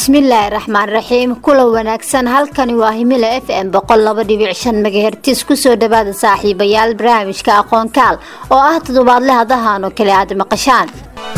bismillaahi raxmaan raxiim kula wanaagsan halkani waa himila f m boqol laba dhibic shan megahertis kusoo dhawaada saaxiibayaal barnaamijka aqoonkaal oo ah toddobaadle hadahan oo kale aad maqashaan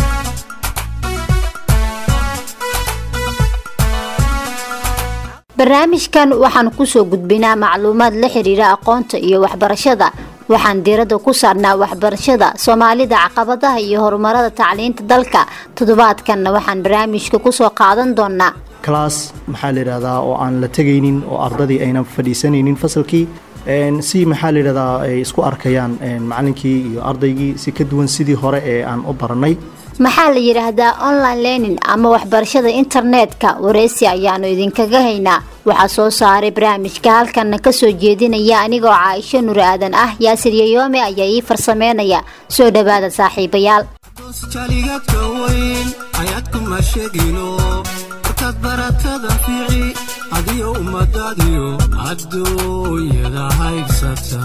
barnaamijkan waxaan kusoo gudbinaa macluumaad la xiriira aqoonta iyo waxbarashada waxaan diiradda ku saarnaa waxbarashada soomaalida caqabadaha iyo horumarada tacliinta dalka toddobaadkanna waxaan barnaamijka kusoo qaadan doonaa class maxaa la yidhahdaa oo aan la tegaynin oo ardadii aynan fadhiisanaynin fasalkii si maxaa la yidhahdaa ay isku arkayaan macalinkii iyo ardaygii si ka duwan sidii hore ee aan u baranay maxaa la yidhaahdaa online learning ama waxbarashada internetka wareysi ayaanu idinkaga haynaa waxaa soo saaray barnaamijka halkana kasoo jeedinaya anigoo caaisho nur aadan ah yaasir yayoome ayaa ii farsameynaya soo dhawaada saaxiibayaal jaligadka weyn ayaadkuma sheegino markaad baratada fiici adiyo ummadaadiyo adduunyada haybsata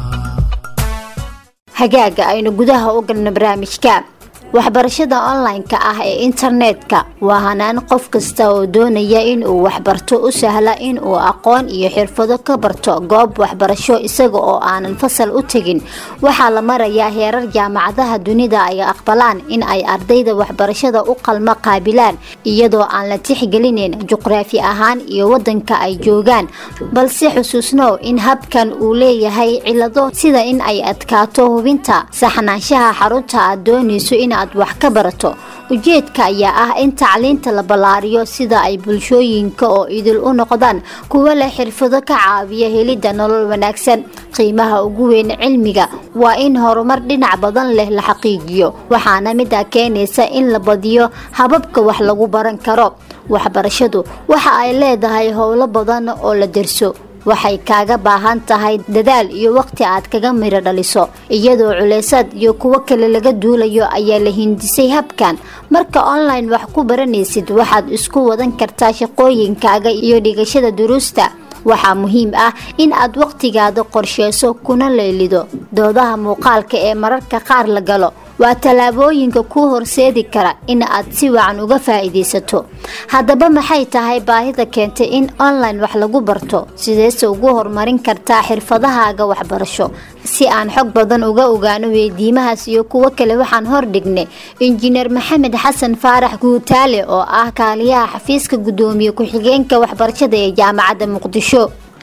hagaaga aynu gudaha u galno barnaamijka waxbarashada online-ka ah ee internetka waa hanaan qof kasta oo doonaya inuu waxbarto u sahla inuu aqoon iyo xirfado ka barto goob waxbarasho isaga oo aanan fasal u tegin waxaa la marayaa heerar jaamacadaha dunida ay aqbalaan in ay ardayda waxbarashada u qalmo qaabilaan iyadoo aan la tixgelinin juqraafi ahaan iyo wadanka ay joogaan balse xusuusnow in habkan uu leeyahay cilado sida in ay adkaato hubinta saxnaanshaha xarunta aad doonayso in aad wax ka barato ujeedka ayaa ah in tacliinta la ballaariyo sida ay bulshooyinka oo idil u noqdaan kuwo leh xirfado ka caawiya helidda nolol wanaagsan qiimaha ugu weyn cilmiga waa in horumar dhinac badan leh la xaqiijiyo waxaana midaa keenaysa in la badiyo hababka wax lagu baran karo waxbarashadu waxa ay leedahay howlo badan oo la derso waxay kaaga baahan tahay dadaal iyo waqti aad kaga miro dhaliso iyadoo culeysaad iyo kuwo kale laga duulayo ayaa la hindisay habkan marka online wax ku baranaysid waxaad isku wadan kartaa shaqooyinkaaga iyo dhigashada duruusta waxaa muhiim ah in aad waqtigaada qorsheyso kuna leelido doodaha muuqaalka ee mararka qaar la galo waa tallaabooyinka kuu horseedi kara in aad si wacan uga faa-iideysato haddaba maxay tahay baahida keentay in online wax lagu barto sideese ugu horumarin kartaa xirfadahaaga waxbarasho si aan xog badan uga ogaano weydiimahaas iyo kuwo kale waxaan hordhignay injineer maxamed xasan faarax guutaale oo ah kaaliyaha xafiiska gudoomiye ku-xigeenka waxbarashada ee jaamacadda muqdisho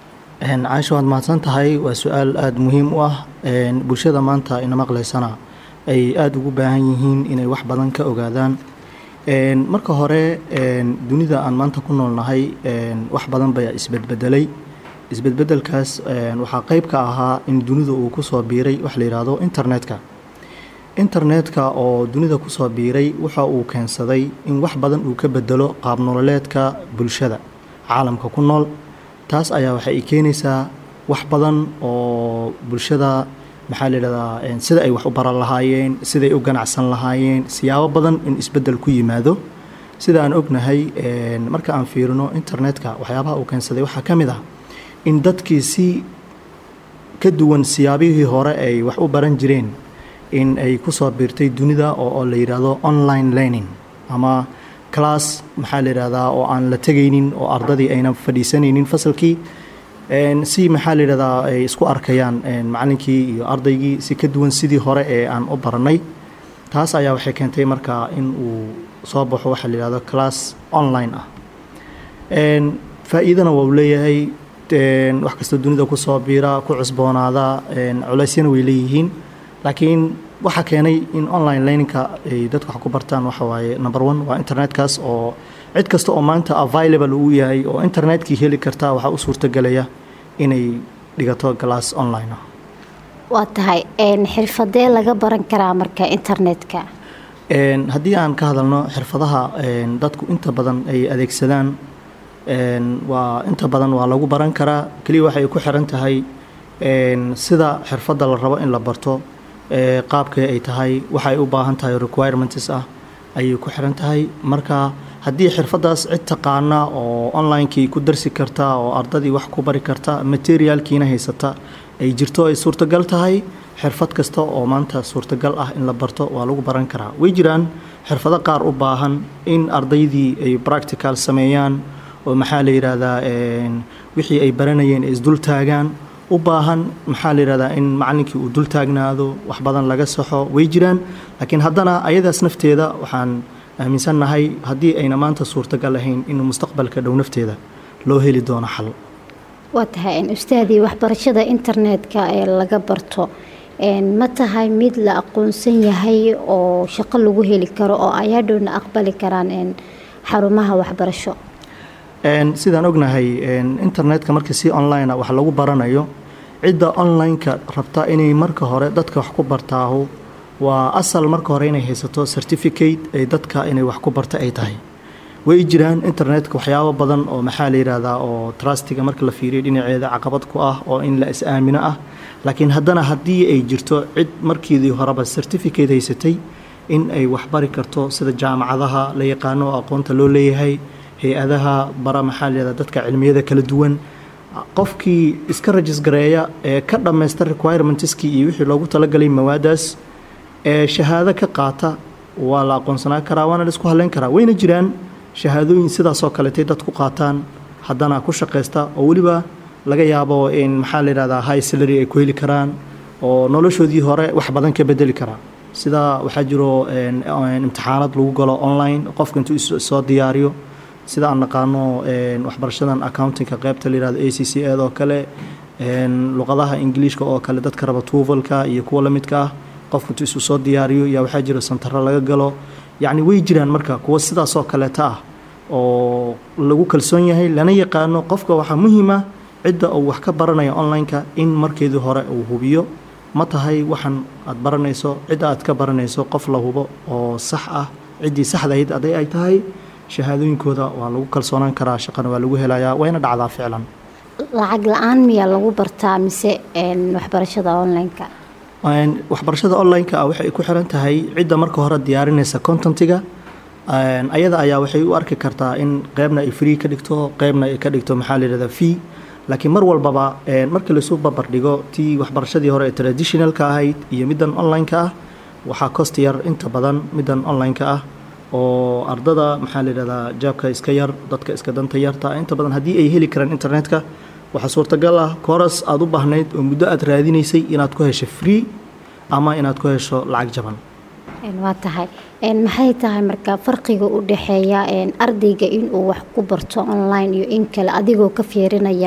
caasho waad mahadsan tahay waa su-aal aada muhiim u ah bulshada maanta ina maqlaysana ay aada ugu baahan yihiin inay wax badan ka ogaadaan marka hore dunida aan maanta ku noolnahay wax badan baa isbedbedelay isbedbedelkaas waxaa qeyb ka ahaa in dunida uu kusoo biiray wax la yidhaahdo internetka internetka oo dunida kusoo biiray waxa uu keensaday in wax badan uu ka bedelo qaab nololeedka bulshada caalamka ku nool taas ayaa waxay keenaysaa wax badan oo bulshada maxaa la yidhahdaa sida ay wax u baran lahaayeen siday u ganacsan lahaayeen siyaabo badan in isbeddel ku yimaado sida aan ognahay marka aan fiirino internetka waxyaabaha uu keensaday waxaa ka mid ah in dadkii si ka duwan siyaabihii hore ay wax u baran jireen in ay kusoo biirtay dunida oo la yidhaahdo online learning ama class maxaa la yidhahdaa oo aan la tegaynin oo ardadii aynan fadhiisanaynin fasalkii si maxaa la yidhahdaa ay isku arkayaan macalinkii iyo ardaygii si ka duwan sidii hore ee aan u baranay taas ayaa waxay keentay marka in uu soo baxo waxaa la yidhahdo class online ah faa-iidana waa uu leeyahay wax kastoo dunida kusoo biira ku cusboonaada culeysyana way leeyihiin laakiin waxaa keenay in online learningka ay dadku wax ku bartaan waxa waaye number one waa internetkaas oo cid kasta oo maanta available uu yahay oo internetkii heli kartaa waxaa u suurtagelaya inay dhigato glass online ah waa tahay xirfadee laga baran karaa marka internetka haddii aan ka hadalno xirfadaha dadku inta badan ay adeegsadaan waa inta badan waa lagu baran karaa keliya waxay ku xiran tahay sida xirfadda la rabo in la barto qaabkay ay tahay waxay u baahan tahay requirements ah ayay ku xiran tahay marka haddii xirfadaas cid taqaana oo onlinekii ku darsi karta oo ardadii wax ku bari karta materialkiina haysata ay jirto ay suurtagal tahay xirfad kasta oo maanta suurtagal ah in la barto waa lagu baran karaa way jiraan xirfado qaar u baahan in ardaydii ay practical sameeyaan oo maxaa la yidhaahdaa wixii ay baranayeen ay isdul taagaan u baahan maxaa la yidhahdaa in macallinkii uu dul taagnaado wax badan laga saxo way jiraan laakiin haddana ayadaas nafteeda waxaan aaminsannahay haddii ayna maanta suurtagal ahayn in mustaqbalka dhow nafteeda loo heli doono xal waa tahay ustaadii waxbarashada internetka ee laga barto ma tahay mid la aqoonsan yahay oo shaqo lagu heli karo oo ayaadhowna aqbali karaan xarumaha waxbarasho sidaan ognahay internetka markii si online wax lagu baranayo cidda online-ka rabta inay marka hore dadka wax ku bartaahu waa asal marka hore inay haysato certificate ay dadka inay wax ku barta ay tahay way jiraan internetka waxyaabo badan oo maxaa la yidhaahdaa oo trustiga marka la fiiriyo dhinaceeda caqabad ku ah oo in la is-aamino ah laakiin haddana haddii ay jirto cid markiidii horeba certificate haysatay in ay waxbari karto sida jaamacadaha la yaqaano oo aqoonta loo leeyahay hay-adaha bara maxaa la yihahdaa dadka cilmiyada kala duwan qofkii iska rajisgareeya ee ka dhammaysta requirementskii iyo wixii loogu talagalay mawaadaas ee shahaado ka qaata waa la aqoonsanaa karaa waana la isku halleyn karaa wayna jiraan shahaadooyin sidaasoo kaletay dad ku qaataan haddana ku shaqaysta oo weliba laga yaabo in maxaa la yidhahdaa high salary ay ku heli karaan oo noloshoodii hore wax badan ka bedeli karaa sida waxaa jiro imtixaanad lagu galo online qofka intuu soo diyaariyo sida aan naqaano waxbarashadan accountingka qaybta la yihahdo a c c ed oo kale luqadaha ingiliishka oo kale dadka raba tuvalka iyo kuwa lamidka ah qofka intuu isu soo diyaariyo yaa waxaa jiro santaro laga galo yacni way jiraan marka kuwa sidaasoo kaleeta ah oo lagu kalsoon yahay lana yaqaano qofka waxaa muhiima cidda uu wax ka baranaya online-ka in markeedii hore uu hubiyo ma tahay waxan aad baranayso cidda aad ka baranayso qof la hubo oo sax ah ciddii saxdahayd aday ay tahay shahaadooyinkooda waa lagu kalsoonaan karaa shaqana waa lagu helayaa wayna dhacdaa ficlan lacag la-aan miyaa lagu bartaa mise waxbarashada online-ka waxbarashada online-ka ah waxay ku xiran tahay cidda marka hore diyaarinaysa contentiga ayada ayaa waxay u arki kartaa in qeybna ay free ka dhigto qeybna ay ka dhigto maxaa la yihahdaa fee laakiin mar walbaba markii laisuu barbardhigo tii waxbarashadii hore ee traditionalka ahayd iyo middan online-ka ah waxaa cost yar inta badan middan online-ka ah oo ardada maxaa la yidhahdaa jaabka iska yar dadka iska danta yarta inta badan haddii ay heli karaan internetka waxaa suurtagal ah koras aada u baahnayd oo muddo aad raadinaysay inaad ku hesho free ama inaad ku hesho lacag jaban waa tahay maxay tahay marka farqiga u dhexeeya ardayga inuu wax ku barto online iyo in kale adigoo ka fiirinaya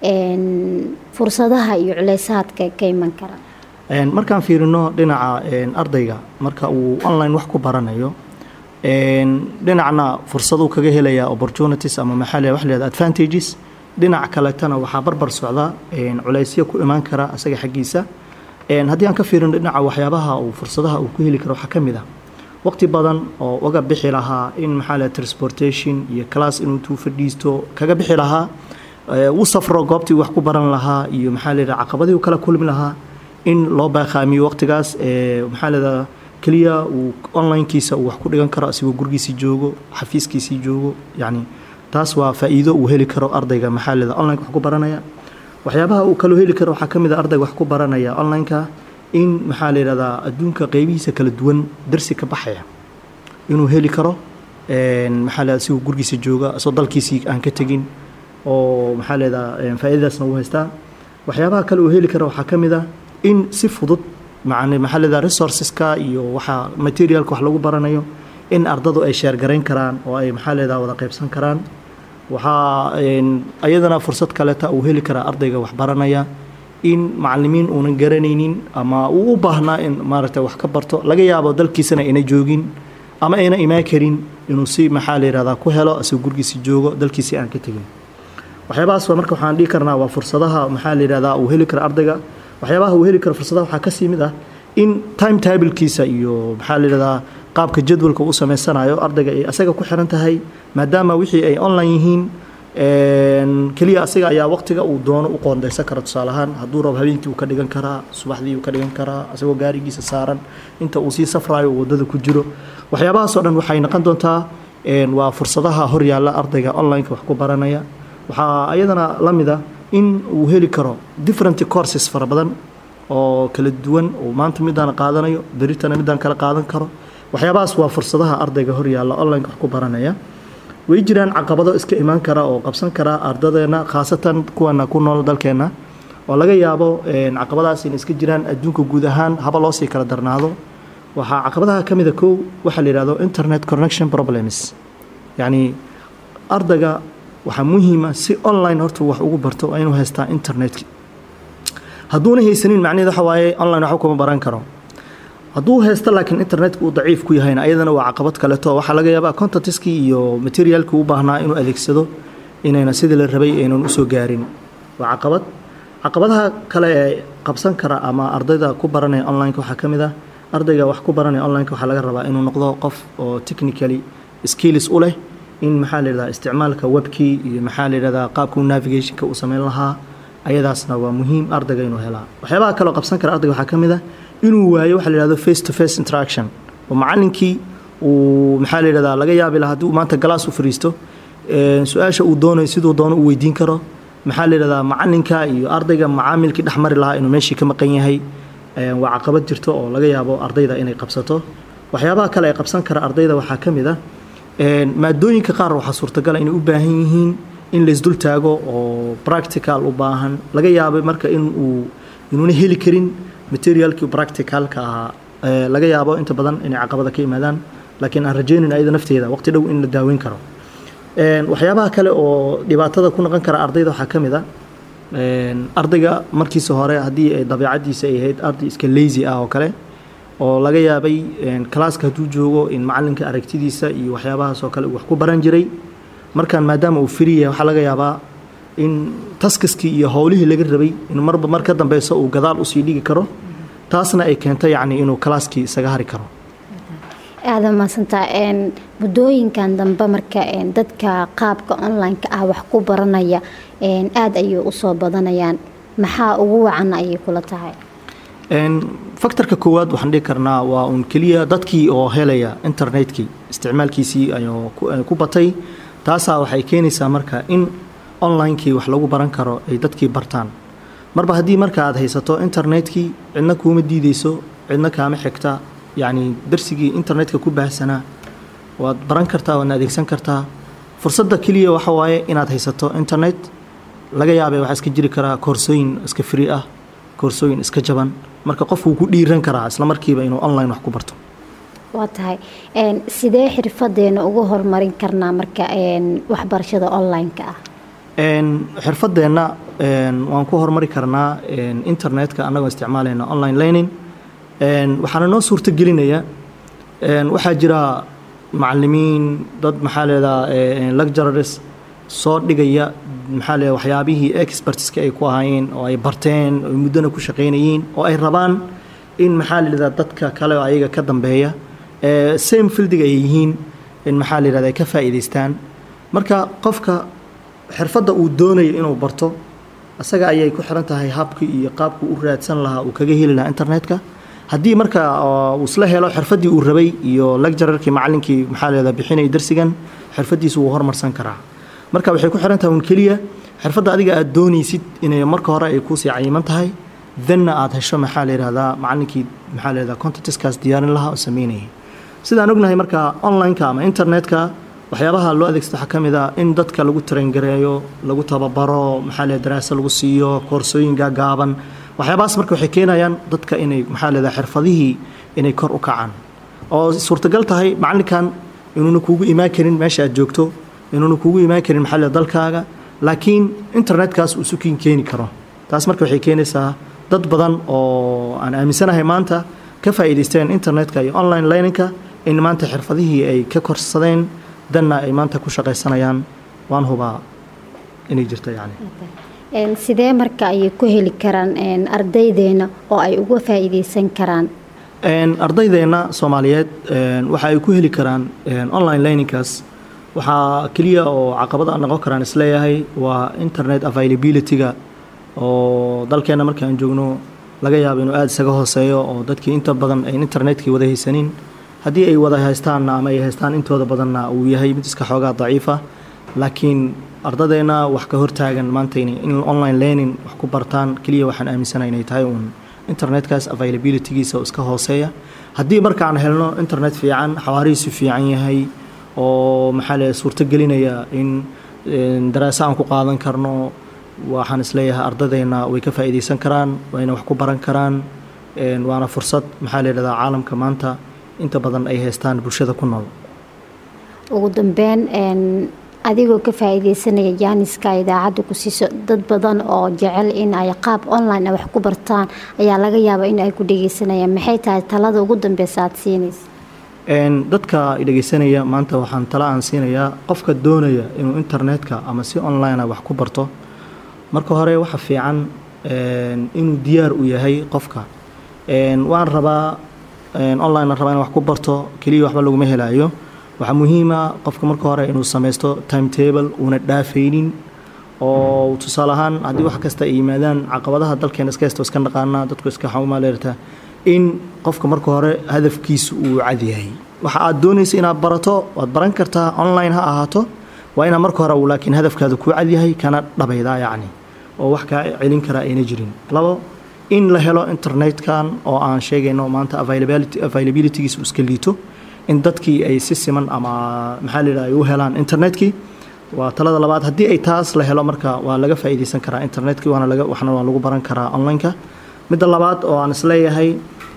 fursadaha iyo culeysaadka ka iman kara markaan fiirino dhinaca ardayga marka uu online wax ku baranayo dhinacna fursaduu kaga helaya opportunities ama maxaa wax leeda advantages dhinac kaletana waxaa barbar socda culeysyo ku imaan kara asaga xaggiisa haddii aan ka fiirino dhinaca waxyaabaha uu fursadaha uu ku heli karo waxaa ka mid ah waqti badan oo uga bixi lahaa in maxaa leeda transportation iyo class inuu tuu fadhiisto kaga bixi lahaa uu safro goobtii wax ku baran lahaa iyo maxaa leeda caqabadii uu kala kulmi lahaa in loo baaqaamiyo waqtigaas maxaa leeda keliya uu onlinekiisa uu wax ku dhigan karo asigoo gurigiisii joogo xafiiskiisii joogo yacni taas waa faa'iido uu heli karo ardayga maxaa leeda online wax ku baranaya waxyaabaha uu kaloo heli karo waxaa ka mid a ardayga wax ku baranaya online-ka in maxaa la yidhahdaa adduunka qeybihiisa kala duwan darsi ka baxaya inuu heli karo maxaa leeda asigoo gurigiisa jooga asoo dalkiisii aan ka tegin oo maxaa leedaa faa'iidadaasna uu haystaa waxyaabaha kale uu heli karo waxaa ka mid a in si fudud macni maxaa leedaha resourceska iyo waxa materialka wax lagu baranayo in ardadu ay sheergarayn karaan oo ay maxaa leedaha wada qaybsan karaan waxaa ayadana fursad kaleta uu heli karaa ardayga wax baranaya in macalimiin uunan garanaynin ama uu u baahnaa in maaragtay wax ka barto laga yaabo dalkiisana ayna joogin ama ayna imaan karin inuu si maxaa la yihahdaa ku helo asagoo gurgiisi joogo dalkiisii aan ka tegin waxyaabahaas waa marka waxaan dhihi karnaa waa fursadaha maxaa la yihahdaa uu heli kara ardayga waxyaabaha uu heli karo fursadaha waxaa kasii mid ah in time tablkiisa iyo maxaa la yihahdaa qaabka jadwalka uu samaysanayo ardayga ay asaga ku xiran tahay maadaama wixii ay online yihiin keliya asaga ayaa waqtiga uu doono u qoondaysan kara tusaale ahaan hadduu rabo habeenkii uu ka dhigan karaa subaxdii uu ka dhigan karaa asagoo gaarigiisa saaran inta uu sii safrayo uu waddada ku jiro waxyaabahaasoo dhan waxay noqon doontaa waa fursadaha horyaalla ardayga online-ka wax ku baranaya waxaa ayadana la mid a in uu heli karo different courses fara badan oo kala duwan oo maanta midaan qaadanayo beritana midaan kala qaadan karo waxyaabahaas waa fursadaha ardayga horyaalla online wax ku baranaya way jiraan caqabado iska imaan kara oo qabsan kara ardadeena khaasatan kuwana ku nool dalkeena oo laga yaabo caqabadahaas in iska jiraan adduunka guud ahaan haba loo sii kala darnaado waxaa caqabadaha ka mida kow waxaa la yidhahdo internet connection problems yacni ardayga waxaa muhiima si online horta wax ugu barto waa inuu haystaa internetka hadduuna haysanin macnaheed waxa waaye online waxba kuma baran karo hadduu haysto laakiin internetka uu daciif ku yahayna ayadana waa caqabad kaleto waxaa laga yaabaa contentiskii iyo materialkii u baahnaa inuu adeegsado inayna sidii la rabay aynan usoo gaarin waa caqabad caqabadaha kale ee qabsan kara ama ardayda ku baranaya onlineka waxaa ka mid ah ardayga wax ku baranaya onlineka waxaa laga rabaa inuu noqdo qof oo technically skills u leh in maxaa la yidhahdaa isticmaalka webkii iyo maxaa la yidhahdaa qaabka navigationka uu sameyn lahaa ayadaasna waa muhiim ardayga inuu helaa waxyaabaha kaleo qabsan kara ardayga waxaa ka mid ah inuu waayo waxa la yidhahdo face to face interaction oo macallinkii uu maxaa la yidhahdaa laga yaabi lahaa haddii uu maanta galaas u fariisto su-aasha uu doonayo siduu doono uu weydiin karo maxaa la yidhahdaa macallinka iyo ardayga macaamilkii dhex mari lahaa inuu meeshii ka maqan yahay waa caqabad jirto oo laga yaabo ardayda inay qabsato waxyaabaha kale ee qabsan kara ardayda waxaa ka mid ah maadooyinka qaar waxaa suurtagala inay u baahan yihiin in laysdul taago oo practical u baahan laga yaabay marka inuu inuuna heli karin materialkii practicalka ahaa laga yaabo inta badan inay caqabada ka yimaadaan laakiin aan rajaynin ayada nafteeda waqti dhow in la daaweyn karo waxyaabaha kale oo dhibaatada ku noqon kara ardayda waxaa ka mid a ardayga markiisa hore haddii ay dabeicadiisa ay ahayd arday iska lazy ah oo kale oo laga yaabay kalaaska hadduu joogo in macalinka aragtidiisa iyo waxyaabahaas oo kale wax ku baran jiray markaan maadaama uu firi yahay waxaa laga yaabaa in taskiskii iyo howlihii laga rabay in marba mar ka dambeyso uu gadaal usii dhigi karo taasna ay keento yacni inuu kalaaskii isaga hari karo aada mahadsantaa muddooyinkan dambe marka dadka qaabka online-ka ah wax ku baranaya aada ayay usoo badanayaan maxaa ugu wacan ayay kula tahay faktorka koowaad waxaan dhihi karnaa waa uun keliya dadkii oo helaya internetkii isticmaalkiisii ayuu ku batay taasaa waxay keenaysaa marka in onlinekii wax lagu baran karo ay dadkii bartaan marba haddii marka aad haysato internetkii cidna kuuma diideyso cidna kaama xigta yacni darsigii internetka ku baahsanaa waad baran kartaa waadna adeegsan kartaa fursadda keliya waxa waaye inaad haysato internet laga yaabay waxaa iska jiri karaa koorsooyin iska free ah koorsooyin iska jaban marka qof wuu ku dhiiran karaa isla markiiba inuu online wax ku barto waa tahay sidee xirfadeena ugu horumarin karnaa marka waxbarashada online-ka ah xirfadeenna waan ku horumari karnaa internetka annagoo isticmaalayna online learning waxaana noo suurto gelinaya waxaa jira macalimiin dad maxaa leedaha lecturers soo dhigaya maxaa leedaha waxyaabihii expertiska ay ku ahaayeen oo ay barteen oo muddona ku shaqaynayeen oo ay rabaan in maxaa leedaha dadka kale oo ayaga ka dambeeya same fieldiga ay yihiin in maxaa leedaha ay ka faa'iidaystaan marka qofka xirfadda uu doonayo inuu barto isaga ayay ku xiran tahay habkii iyo qaabkuu u raadsan lahaa uu kaga heli lahaa internetka haddii marka uu isla helo xirfaddii uu rabay iyo lecturerkii macallinkii maxaa leedaha bixinaya darsigan xirfaddiisu wuu horumarsan karaa marka waxay ku xiran tahay un keliya xirfadda adiga aad doonaysid inay marka hore ay kuusii cayiman tahay danna aad hesho maxaa la yidhahdaa macallinkii maxaa la yidhahdaa contentiskaas diyaarin lahaa oo sameynayay sidaan ognahay marka online-ka ama internetka waxyaabaha loo adeegsado waxaa ka mid ah in dadka lagu tarangareeyo lagu tababaro maxaa le daraaso lagu siiyo koorsooyin gaagaaban waxyaabahaas marka waxay keenayaan dadka inay maxaa leedahay xirfadihii inay kor u kacaan oo suurtagal tahay macallinkan inuuna kuugu imaan karin meesha aad joogto inuuna kuugu imaan karin maxaa leedahay dalkaaga laakiin internetkaas uu sukiin keeni karo taas marka waxay keenaysaa dad badan oo aan aaminsanahay maanta ka faa'iidaysteen internetka iyo online learningka in maanta xirfadihii ay ka korsadeen danna ay maanta ku shaqaysanayaan waan hubaa inay jirto yani sidee marka ayay ku heli karaan ardaydeena oo ay uga faa'iidaysan karaan ardaydeenna soomaaliyeed waxa ay ku heli karaan online learningkaas waxaa keliya oo caqabada noqon karaan isleeyahay waa internet availability-ga oo dalkeenna marka aan joogno laga yaabo inuu aada isaga hooseeyo oo dadkii inta badan ayn internetkii wada haysanin haddii ay wada haystaanna ama ay haystaan intooda badanna uu yahay mid iska xoogaa daciifa laakiin ardadeenna wax ka hortaagan maanta in online learning wax ku bartaan keliya waxaan aaminsana inay tahay uun internetkaas availabilitygiisa oo iska hooseeya haddii markaan helno internet fiican xawaarihiisu fiican yahay oo maxaa le suurto gelinaya in daraaso aan ku qaadan karno waxaan isleeyahay ardadeenna way ka faa'iidaysan karaan wayna wax ku baran karaan waana fursad maxaa la yidhahdaa caalamka maanta inta badan ay haystaan bulshada ku nool ugu dambeyn adigoo ka faa'iidaysanaya jaaniska idaacadda ku siiso dad badan oo jecel in ay qaab online wax ku bartaan ayaa laga yaabaa in ay ku dhegeysanayaan maxay tahay talada ugu dambeysa aada siinaysa dadka dhegeysanaya maanta waxaan tala aan siinayaa qofka doonaya inuu internetka ama si online wax ku barto marka hore waxa fiican inuu diyaar u yahay qofka waan rabaa online rabaa in wax ku barto keliya waxba laguma helaayo waxaa muhiima qofka marka hore inuu samaysto timetable uuna dhaafaynin oo tusaale ahaan haddii wax kasta ay yimaadaan caqabadaha dalkeena iska haysto iska naqaana dadku iska xawmaaleerta in qofka marka hore hadafkiisu uu cadyahay waxa aad doonaysa inaad barato waad baran kartaa online ha ahaato waa inaa marka hore laakiin hadafkaada kuu cadyahay kana dhabaydaa yacni oo wax kaa celin karaa ayna jirin labo in la helo internetkan oo aan sheegayno maanta availabilitygiisu iska liito in dadkii ay si siman ama maxaa la ay u helaan internetkii waa talada labaad haddii ay taas la helo marka waa laga faa'iidaysan karaa internetkii waana laga waxna waa lagu baran karaa onlineka midda labaad oo aan isleeyahay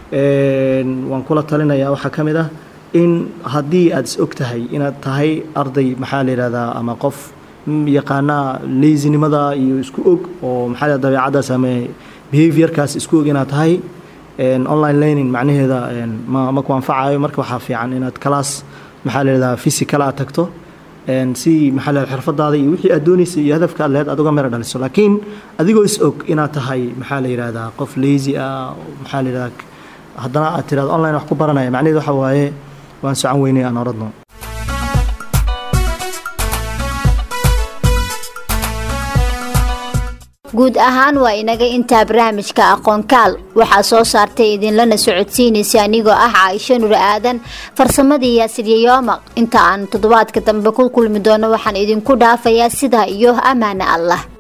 waan kula talinayaa waxaa ka mid ah in haddii aad is og tahay inaad tahay arday maxaa la yidhahdaa ama qof yaqaanaa leysinimada iyo isku og oo maxaa la dabeecaddaas ama behaviorkaas isku og inaad tahay online learning macnaheeda ma ma ku anfacayo marka waxaa fiican inaad class maxaa la yidhahdaa physical aad tagto si maxaa la xirfadaada iyo wixii aad doonaysa iyo hadafka aad lehed aad uga mero dhaliso laakiin adigoo is og inaad tahay maxaa la yidhahdaa qof lazy ah maxaa la yidhahdaa haddana aad tirahdo online wax ku baranaya macnaheedu waxa waaye waan socon weynay aan oradno guud ahaan waa inaga intaa barnaamijka aqoonkaal waxaa soo saartay idinlana socodsiinaysa anigoo ah caaisho nur aadan farsamadii yaasiryayooma inta aan toddobaadka dambe ku kulmi doono waxaan idinku dhaafayaa sidaa iyo ammaane allah